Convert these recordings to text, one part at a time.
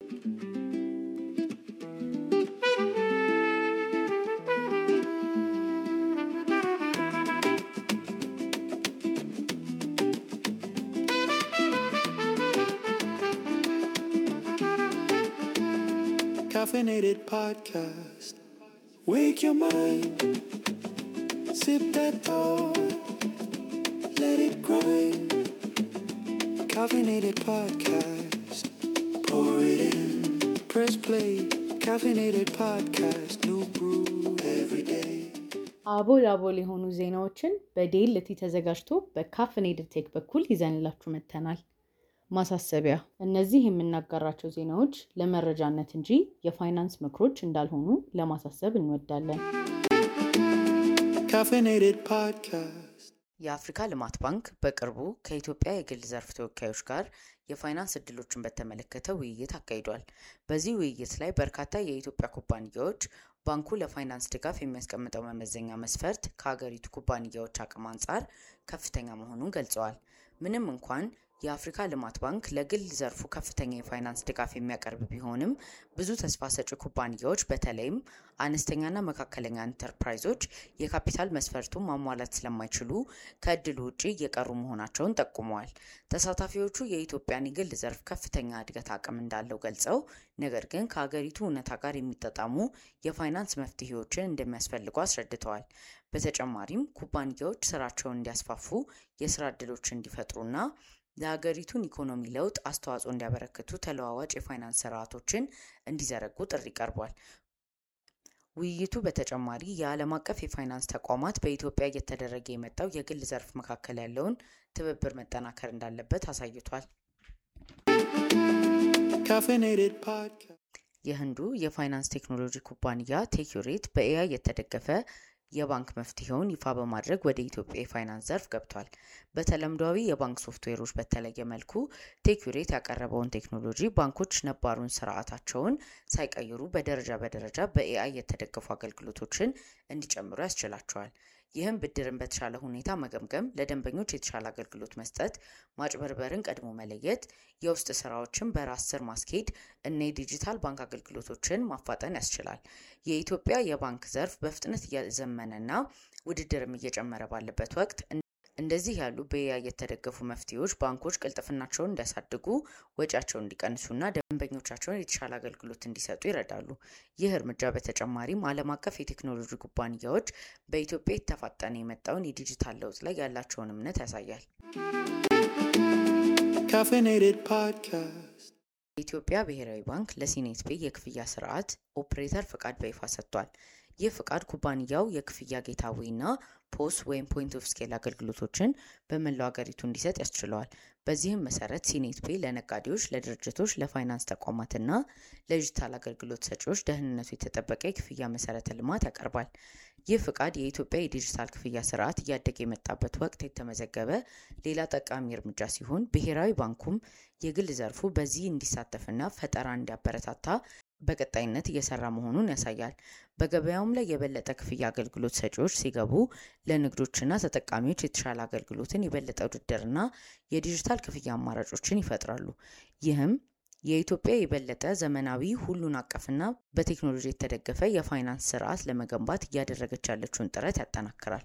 Caffeinated podcast. Wake your mind. Sip that thought. Let it grind. Caffeinated podcast. Pour it in. Press play. Caffeinated podcast. New brew every day. አቦል አቦል የሆኑ ዜናዎችን በዴልቲ ተዘጋጅቶ በካፍኔድድ ቴክ በኩል ይዘንላችሁ መጥተናል። ማሳሰቢያ፣ እነዚህ የምናጋራቸው ዜናዎች ለመረጃነት እንጂ የፋይናንስ ምክሮች እንዳልሆኑ ለማሳሰብ እንወዳለን። Caffeinated podcast. የአፍሪካ ልማት ባንክ በቅርቡ ከኢትዮጵያ የግል ዘርፍ ተወካዮች ጋር የፋይናንስ እድሎችን በተመለከተ ውይይት አካሂዷል። በዚህ ውይይት ላይ በርካታ የኢትዮጵያ ኩባንያዎች ባንኩ ለፋይናንስ ድጋፍ የሚያስቀምጠው መመዘኛ መስፈርት ከሀገሪቱ ኩባንያዎች አቅም አንጻር ከፍተኛ መሆኑን ገልጸዋል። ምንም እንኳን የአፍሪካ ልማት ባንክ ለግል ዘርፉ ከፍተኛ የፋይናንስ ድጋፍ የሚያቀርብ ቢሆንም ብዙ ተስፋ ሰጪ ኩባንያዎች በተለይም አነስተኛና መካከለኛ ኢንተርፕራይዞች የካፒታል መስፈርቱን ማሟላት ስለማይችሉ ከእድሉ ውጭ እየቀሩ መሆናቸውን ጠቁመዋል። ተሳታፊዎቹ የኢትዮጵያን የግል ዘርፍ ከፍተኛ እድገት አቅም እንዳለው ገልጸው ነገር ግን ከሀገሪቱ እውነታ ጋር የሚጣጣሙ የፋይናንስ መፍትሄዎችን እንደሚያስፈልጉ አስረድተዋል። በተጨማሪም ኩባንያዎች ስራቸውን እንዲያስፋፉ የስራ እድሎች እንዲፈጥሩና ለሀገሪቱን ኢኮኖሚ ለውጥ አስተዋጽኦ እንዲያበረክቱ ተለዋዋጭ የፋይናንስ ስርዓቶችን እንዲዘረጉ ጥሪ ቀርቧል። ውይይቱ በተጨማሪ የዓለም አቀፍ የፋይናንስ ተቋማት በኢትዮጵያ እየተደረገ የመጣው የግል ዘርፍ መካከል ያለውን ትብብር መጠናከር እንዳለበት አሳይቷል። Caffeinated podcast. የህንዱ የፋይናንስ ቴክኖሎጂ ኩባንያ ቴክዩሬት በኤአይ የተደገፈ የባንክ መፍትሄውን ይፋ በማድረግ ወደ ኢትዮጵያ የፋይናንስ ዘርፍ ገብቷል። በተለምዷዊ የባንክ ሶፍትዌሮች በተለየ መልኩ ቴክዩሬት ያቀረበውን ቴክኖሎጂ ባንኮች ነባሩን ስርዓታቸውን ሳይቀይሩ በደረጃ በደረጃ በኤአይ የተደገፉ አገልግሎቶችን እንዲጨምሩ ያስችላቸዋል። ይህም ብድርን በተሻለ ሁኔታ መገምገም፣ ለደንበኞች የተሻለ አገልግሎት መስጠት፣ ማጭበርበርን ቀድሞ መለየት፣ የውስጥ ስራዎችን በራስ ስር ማስኬድ እና የዲጂታል ባንክ አገልግሎቶችን ማፋጠን ያስችላል። የኢትዮጵያ የባንክ ዘርፍ በፍጥነት እየዘመነና ውድድርም እየጨመረ ባለበት ወቅት እንደዚህ ያሉ በኤአይ የተደገፉ መፍትሄዎች ባንኮች ቅልጥፍናቸውን እንዲያሳድጉ፣ ወጪያቸውን እንዲቀንሱና ደንበኞቻቸውን የተሻለ አገልግሎት እንዲሰጡ ይረዳሉ። ይህ እርምጃ በተጨማሪም ዓለም አቀፍ የቴክኖሎጂ ኩባንያዎች በኢትዮጵያ የተፋጠነ የመጣውን የዲጂታል ለውጥ ላይ ያላቸውን እምነት ያሳያል። Caffeinated podcast. የኢትዮጵያ ብሔራዊ ባንክ ለሲኔት ፔይ የክፍያ ስርዓት ኦፕሬተር ፍቃድ በይፋ ሰጥቷል። ይህ ፍቃድ ኩባንያው የክፍያ ጌታዌይና ፖስ ወይም ፖይንት ኦፍ ስኬል አገልግሎቶችን በመላው ሀገሪቱ እንዲሰጥ ያስችለዋል። በዚህም መሰረት ሲኔት ፔይ ለነጋዴዎች፣ ለድርጅቶች፣ ለፋይናንስ ተቋማትና ለዲጂታል አገልግሎት ሰጪዎች ደህንነቱ የተጠበቀ የክፍያ መሰረተ ልማት ያቀርባል። ይህ ፍቃድ የኢትዮጵያ የዲጂታል ክፍያ ስርዓት እያደገ የመጣበት ወቅት የተመዘገበ ሌላ ጠቃሚ እርምጃ ሲሆን ብሔራዊ ባንኩም የግል ዘርፉ በዚህ እንዲሳተፍና ፈጠራ እንዲያበረታታ በቀጣይነት እየሰራ መሆኑን ያሳያል። በገበያውም ላይ የበለጠ ክፍያ አገልግሎት ሰጪዎች ሲገቡ ለንግዶችና ተጠቃሚዎች የተሻለ አገልግሎትን፣ የበለጠ ውድድርና የዲጂታል ክፍያ አማራጮችን ይፈጥራሉ። ይህም የኢትዮጵያ የበለጠ ዘመናዊ ሁሉን አቀፍና በቴክኖሎጂ የተደገፈ የፋይናንስ ስርዓት ለመገንባት እያደረገች ያለችውን ጥረት ያጠናክራል።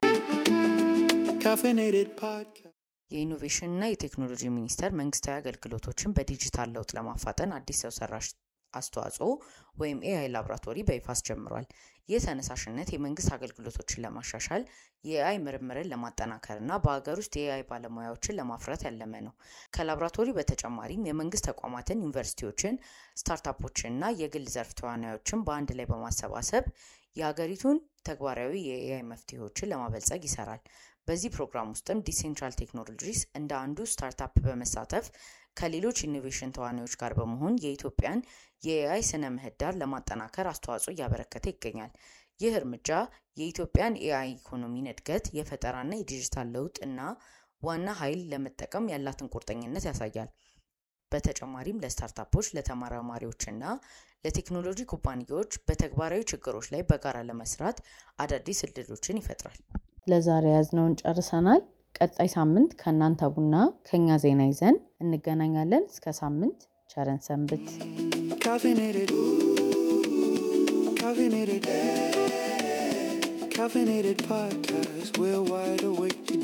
Caffeinated podcast. የኢኖቬሽንና የቴክኖሎጂ ሚኒስቴር መንግስታዊ አገልግሎቶችን በዲጂታል ለውጥ ለማፋጠን አዲስ ሰው ሰራሽ አስተዋጽኦ ወይም ኤአይ ላቦራቶሪ በይፋ አስጀምሯል። ይህ ተነሳሽነት የመንግስት አገልግሎቶችን ለማሻሻል የኤአይ ምርምርን ለማጠናከርና በሀገር ውስጥ የኤአይ ባለሙያዎችን ለማፍራት ያለመ ነው። ከላቦራቶሪ በተጨማሪም የመንግስት ተቋማትን፣ ዩኒቨርሲቲዎችን፣ ስታርታፖችንና የግል ዘርፍ ተዋናዮችን በአንድ ላይ በማሰባሰብ የሀገሪቱን ተግባራዊ የኤአይ መፍትሄዎችን ለማበልጸግ ይሰራል። በዚህ ፕሮግራም ውስጥም ዲሴንትራል ቴክኖሎጂስ እንደ አንዱ ስታርታፕ በመሳተፍ ከሌሎች ኢኖቬሽን ተዋናዮች ጋር በመሆን የኢትዮጵያን የኤአይ ስነ ምህዳር ለማጠናከር አስተዋጽኦ እያበረከተ ይገኛል። ይህ እርምጃ የኢትዮጵያን ኤአይ ኢኮኖሚን እድገት፣ የፈጠራና የዲጂታል ለውጥ እና ዋና ኃይል ለመጠቀም ያላትን ቁርጠኝነት ያሳያል። በተጨማሪም ለስታርታፖች፣ ለተመራማሪዎችና ለቴክኖሎጂ ኩባንያዎች በተግባራዊ ችግሮች ላይ በጋራ ለመስራት አዳዲስ እድሎችን ይፈጥራል። ለዛሬ ያዝነውን ጨርሰናል። ቀጣይ ሳምንት ከእናንተ ቡና ከኛ ዜና ይዘን እንገናኛለን። እስከ ሳምንት ቸረን ሰንብት። Caffeinated. Caffeinated. Caffeinated podcast. We're wide awake